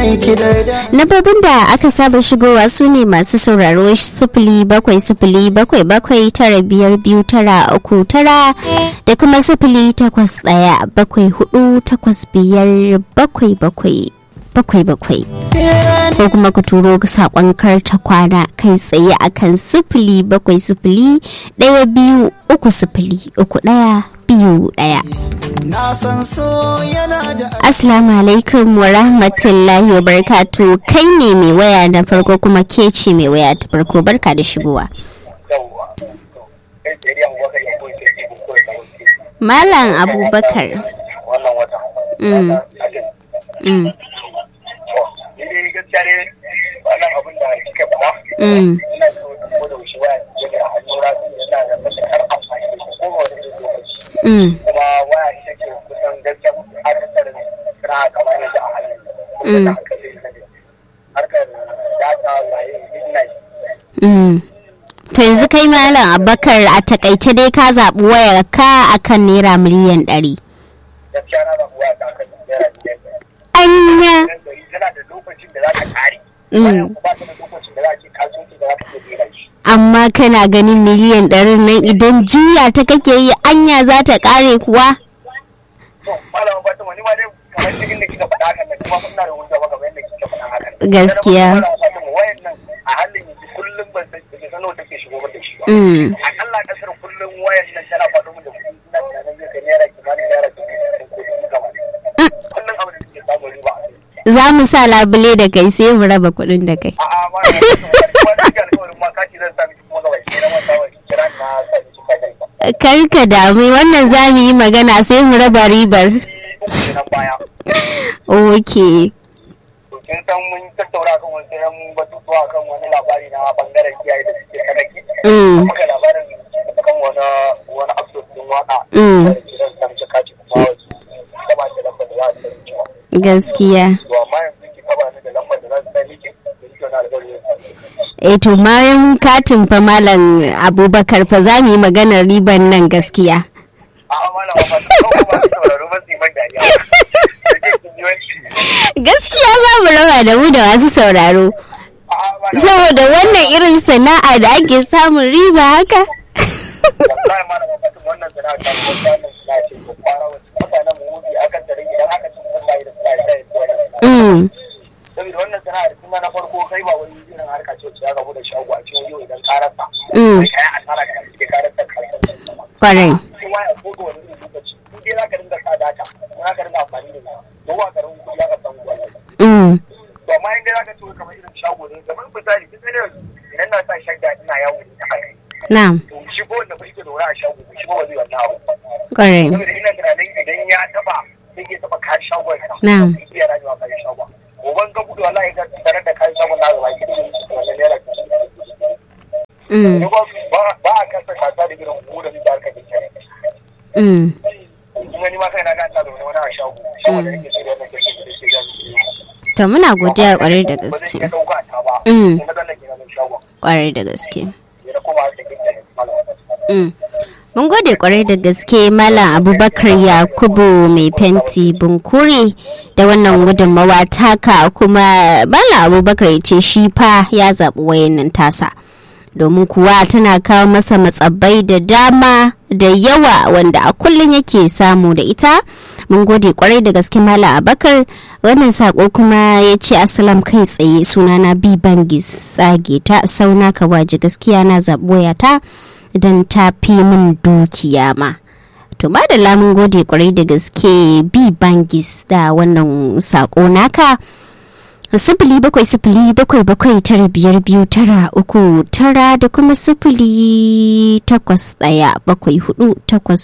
Nabobin da aka saba shigowa su ne masu sauraro sifili bakwai sifili bakwai bakwai tara biyar biyu tara uku tara da kuma sifili takwas ɗaya bakwai hudu takwas biyar bakwai bakwai bakwai bakwai ko kuma ku turo saƙon karta kwana kai tsaye akan sifili bakwai sifili ɗaya biyu uku sifili uku ɗaya biyu ɗaya. Assalamu alaikum wa rahmatullahi wa barkatu kai ne mai waya na farko kuma ke ce mai waya ta farko barka da shigowa. Malam Abubakar. Mm. Mm. Mm. Mm. kuma waya ita ce kusan gaskiya akasarin suna kamar yadda a halin harkar data waye business Mm. To yanzu kai Malam Abubakar a takaice dai ka zaɓi wayar ka akan naira miliyan ɗari. gaskiya na zaɓi waya ta kan naira biyar Anya. tana da lokacin da za ka kare Mm. bayan ku ba ta da lokacin da za ka kasuwanci da za ka iya dena shi Amma kana ganin miliyan ɗarin nan idan juya ta kake yi anya za ta ƙare kuwa? to malama ba ta wani ma dai kamar cikin da kika faɗa hakan nan kuma ina da hujja ba kamar yadda kika faɗa hakan Gaskiya. Malama Fatima, wayan nan a halin yanzu kullum ban san da san nawa take shigo mata shi ba Mm. akalla kasar kullum wayan nan tana faɗo min da kuɗi ina tunanin zai kai naira kimanin naira dubu biyu ko dubu gaba kullum abin da suke samun riba a kai Za mu sa labule da kai sai mu raba kuɗin da kai. a'a ma da kuma da ke alƙawarin ma kaci zan sami kuma gaba ki na manta wa kira na sa ki ka kai ba Kar ka damu wannan za mu yi magana sai mu raba ribar. uku kenan baya Ok. to kin san mun tattauna kan wasu yan batutuwa kan wani labari na bangaren kiyaye da suke kanaki Mm. muka labarin kan wani wani episode din waka Mm. da kiran samce kaci kuma wasu ta ba ta lambar da za ta yi cewa Gaskiya. to amma yanzu ki taba ni da lambar da za ta yi ki da kike na alƙawari E to bayan katin fa Malam Abubakar fa za mu yi maganar riban nan gaskiya. a'a malama ba ta kawo ba ta sauraro ba su yi man dariya da ke kin ji wani Gaskiya za mu raba da mu da masu sauraro. a'a malama Saboda wannan irin sana'a da ake samun riba haka. wallahi malama ba wannan sana'a ta wannan sana'a ce ko kwara wasu mutanen mu wuce akan tare idan aka ci wallahi da sana'a sai ya wannan sana'a Mm. saboda wannan sana'ar kuma na farko kai ba wani irin harka ce wacce zaka bude shago a cikin yau idan ka rasa Mm. kai kai asara da kake ka rasa kasuwanci Kwarai. sai waya ko ga wani irin lokaci in dai zaka dinga sa data in zaka dinga amfani da ita ko ba garin kuɗi zaka samu wannan Mm. to amma in dai zaka ci kamar irin shago ne kamar misali kin sani idan na sa shagga ina yawo da haka Na'am. to shi ko wanda ba yake da wuri a shago shi ko ba zai wannan abu Kwarai. saboda ina tunanin idan ya taba zai iya taba kayan shagon sa Na'am. zai iya rayuwa kayan shagon goban ga gudu wallahi ga tare da kayan shagon na gaba ki wannan naira Mm. ba ba a kasa kasa da irin gudan da aka dinka Mm. kuma ni ma kai na ga ta da wani a shago shagon da yake shirya da kake da shi da To muna godiya kwarai da ba zai gaske. iya dauka ta ba Mm. kuma dan ke nan shagon Kwarai da gaske. ya kuma da kike malama Mm. Mun gode kwarai da gaske Malam Abubakar Yakubu mai fenti bunkure da wannan gudunmawa taka kuma Malam Abubakar ya ce shi fa ya zaɓi wayannan tasa. Domin kuwa tana kawo masa matsabbai da dama da yawa wanda a kullum yake samu da ita. Mun gode kwarai da gaske Malam Abubakar wannan sako kuma ya ce asalam kai tsaye sunana B Bangis tsage ta sauna ka waje gaskiya na zaɓi wayata. don ta fi min dukiya ma. To da lamun gode kwarai da gaske bi bangis da wannan sako naka. Sifili bakwai sifili bakwai bakwai tara biyar biyu tara uku tara da kuma sifili takwas ɗaya bakwai hudu takwas